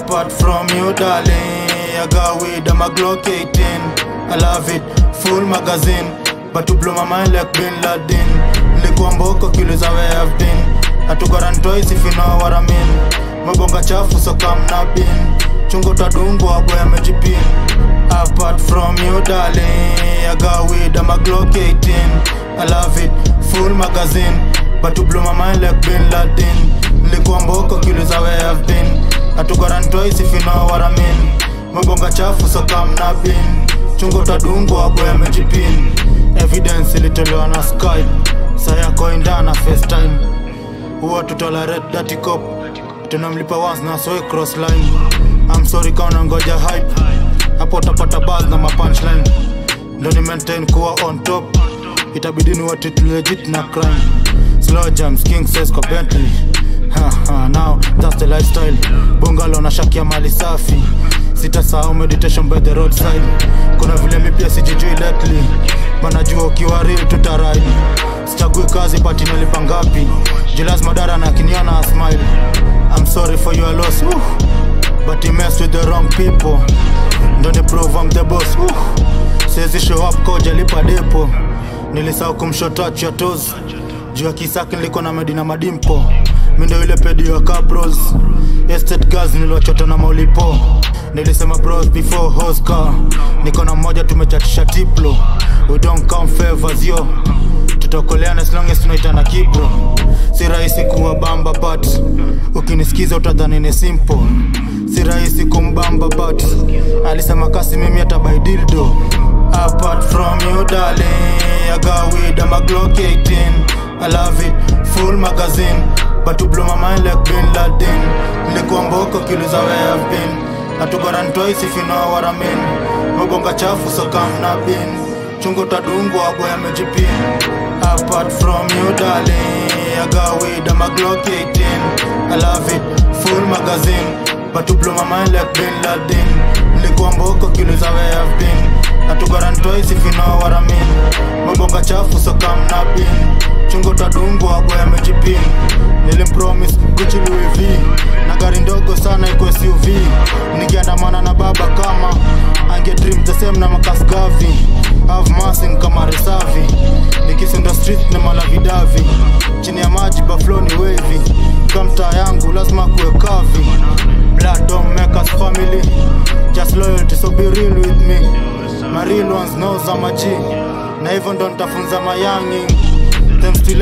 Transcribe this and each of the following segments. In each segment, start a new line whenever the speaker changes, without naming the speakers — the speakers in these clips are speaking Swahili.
Apart from you darling I got weed, I'm a Glock 18 I love it, full magazine But to blow my mind like Bin Laden Nilikuwa mboko kiuliza where I've been Hatugaran twice if you know what I mean Mabonga chafu so come na bin Chungo tadungwa boy amejipin Apart from you darling I got weed, I'm a Glock 18 I love it, full magazine But to blow my mind like Bin Laden Nilikuwa mboko kiuliza where I've been Hatugaran twice if you know what I mean Mabonga chafu so come na bin Chungo tadungwa boy amejipin Evidence ilitolewa na Skype Saya koindana FaceTime huwa tutolerate dirty cop tunamlipa once na soe cross line I'm sorry kauna ngoja hype hapo utapata buzz na mapunchline ndo ni maintain kuwa on top itabidi ni watu legit na crime slow jams king says kwa Bentley ha, ha, now that's the lifestyle bungalo na shakia mali safi sitasahau meditation by the roadside kuna vile mi pia sijijui lately manajua ukiwa real tutaride sichagui kazi pati nalipa ngapi jilas madara na kiniona smile I'm sorry for your loss uh, but he messed with the wrong people ndo ni prove I'm the boss uh, siwezi show up koja lipa depo nilisahau kumshotach ya toes juu ya kisaki niliko na medina madimpo mindo ile pedi wa cabros estate girls niliwachota na maulipo nilisema bros before hoscar niko na mmoja tumechatisha tiplo we don't come favors yo tutaokoleana as long as tunaitana kibro si rahisi kuwa bamba but ukinisikiza utadhani ni simple si rahisi kumbamba but alisema kasi mimi atabaidildo apart from you darling I got weed I'm a Glock 18 I love it full magazine but to blow my mind like Bin Laden nilikuwa mboko kiuliza where I've been hatugaran twice if you know what I mean mabonga chafu so come na bin chungo tadungwa boy amejipin apart from you darling I got weed I'm a Glock 18 I love it full magazine but to blow my mind like Bin Laden nilikuwa mboko kiuliza where I've been hatugaran twice if you know what I mean mabonga chafu so come na bin chungo tadungwa boy amejipin nilimpromise Gucci Louis V na gari ndogo sana iko SUV nikiandamana na baba kama ange dream the same na makasgavi have massing kama resavi nikisunda street na malavidavi chini ya maji baflo ni wavy kamtaa yangu lazima kuwe kavi blood don't make us family just loyalty so be real with me my real ones knows I'm a G na hivyo ndo nitafunza mayangi Thanks to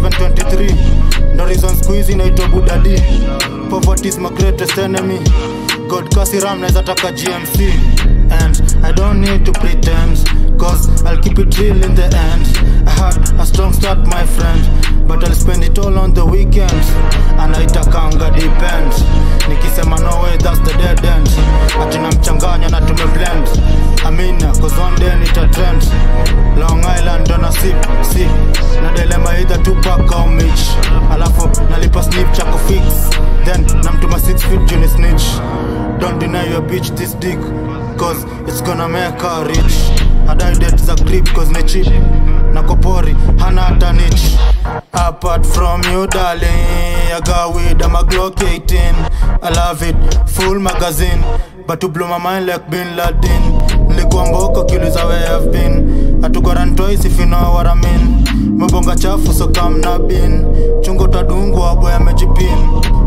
11723 ndo reason siku hizi naitwa budadi poverty is my greatest enemy god kasiram naweza taka gmc and i don't need to pretend cause i'll keep it real in the end i had a strong start my friend but i'll spend it all on the weekend anaitakanga depend nikisema no way that's the dead end atina mchanganya na tumeblend amina cause one day nita trend long island ndo na sip sip na dilema either tupac au mich alafu nalipa snip cha kufix then namtuma 6 feet juni snitch don't deny your bitch this dick cause it's gonna make her rich adaidet za grip cause ni cheap na kopori hana hata nich apart from you darling I got weed I'm a Glock 18 I love it full magazine but to blow my mind like Bin Laden nilikuwa mboko kiuliza where I've been hatugaran twice if you know what I mean mabonga chafu so come na bin chungo tadungwa boy amejipin